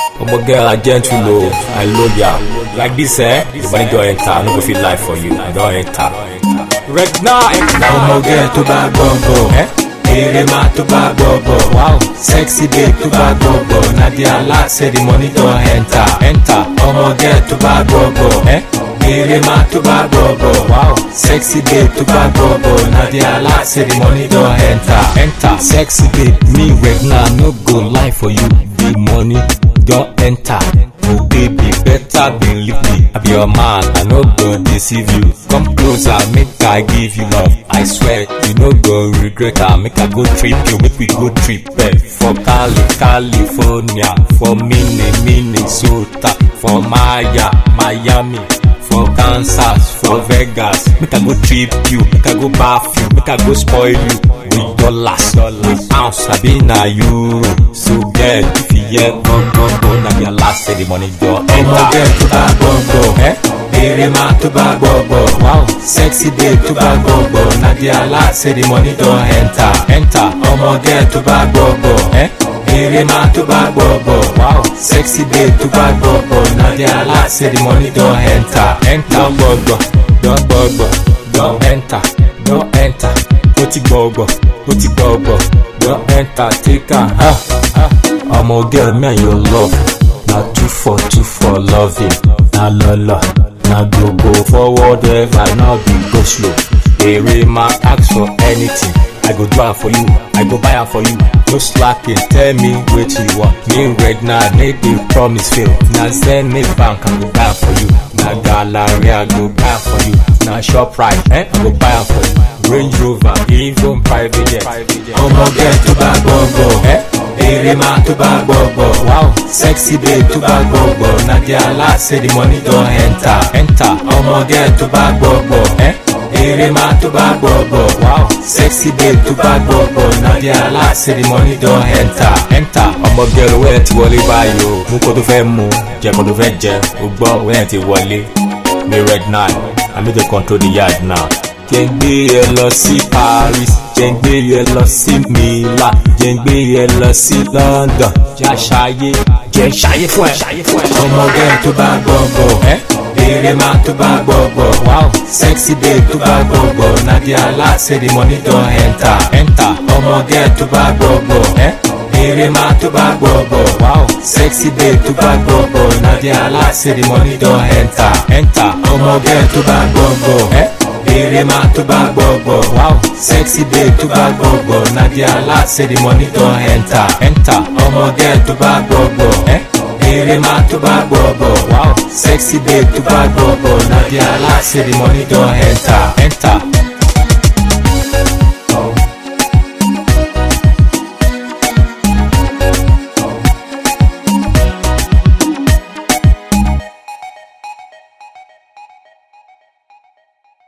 Omo girl, I gentle low, I love ya. Like this, eh? The money don't enter, I no go feel life for you. I don't enter. Right now, ọmọ gẹ́ tó bá gbọ́ngbọ̀ Eh? eré máa tó bá gbọ́ngbọ̀ Wow. sexy babe tó bá gbọ́ngbọ̀ nadia alert say the money don enter Enter. ọmọ gẹ́ tó bá gbọ́ngbọ̀ Eh? eré máa tó bá gbọ́ngbọ̀ Wow. sexy babe tó bá gbọ́ngbọ̀ nadia alert say the money don enter. Enter. Sexy babe, me right now, no go lie for you. The money don't enter. Oh baby, better believe me. I be your man, I no go deceive you. Come closer, make I give you love. I swear, you no go regret am. Make I go trip you, make we go trip eh. For Cali, California, for Mini, Minnesota, for Maya, Miami. for Kansas, for Vegas. Make I go trip you, make I go bath you, make I go spoil you with dollars, with ounce, I be na euro. So girl, if you hear go go go, na your last say the money go ọmọ gẹ́ enter. tó bá gbọ́ngbọ̀ Eh? eré máa tó bá gbọ́ngbọ̀ Wow, sexy babe tó bá gbọ́ngbọ̀ nadia alert say the money don enter. enter. ọmọ gẹ́ tó bá gbọ́ngbọ̀ Eh? eré máa tó bá gbọ́ngbọ̀ Wow, sexy babe tó bá gbọ́ngbọ̀ nadia alert say the money don enter. enter. Don gbọgbọ, don gbọgbọ, don enter, don enter. Ó ti gbọgbọ, ó ti gbọgbọ, don enter. Take am. Ah, ah. Ọmọ girl, me and your love. Na two for two for loving. Na lọ́lọ́, na go go forward ever, na be go slow. Èrè máa ask for anything. I go do am for you, I go buy am for you. No slacking, tell me wetin you want. Me red na make the promise fail. Na Zenith bank I go buy am for you. Na gallery I go buy am for you. Na Shoprite, eh? I go buy am for you. Range Rover, even private jet. ọmọ gẹ́ tó bá gbọ́ngbọ̀ Eh? eré máa tó bá gbọ́ngbọ̀ Wow, sexy babe tó bá gbọ́ngbọ̀ nadia alert say the money don enter. enter. ọmọ gẹ́ tó bá gbọ́ngbọ̀ Eh? eré máa tó bá gbọ́ngbọ̀ Wow, sexy babe tó bá gbọ́ngbọ̀ nadia alert say the money don enter. enter. ọmọ girl owó ẹ̀ ti wọlé báyìí o. mú kó tó fẹ́ mú jẹ kó tó fẹ́ jẹ o gbọ́ owó ẹ̀ ti wọlé. mi red nine i need to control the yard now. jẹ́ ń gbé ẹ lọ sí paris jẹ́ ń gbé ẹ lọ sí milan jẹ́ ń gbé ẹ lọ sí london jẹ́ àṣàyè jẹ́ ṣàyè fún ẹ. ọmọ gẹ́ tó bá gbọ́ngbọ̀ ẹ eré máa tó bá gbọ́ngbọ̀ wow sexy babe tó bá gbọ́ngbọ̀ nadia alert say the money don enter. enter ọmọ gẹ́ tó bá gbọ́ngbọ̀ ẹ eré máa tó bá gbọ́ngbọ̀ wow sexy babe tó bá gbọ́ngbọ̀ nadia alert say the money don enter. enter ọmọ gẹ́ tó bá gbọ́ngbọ̀ ẹ eré máa tó bá gbọ́ngbọ̀ wow sexy babe tó bá gbọ́ngbọ̀ nadia alert say the money don enter. enter ọmọ gẹ́ tó bá gbọ́ngbọ̀ ẹ eré máa tó bá gbọ́ngbọ̀ wow sexy babe tó bá gbọ́ngbọ̀ nadia alert say the money don enter. enter.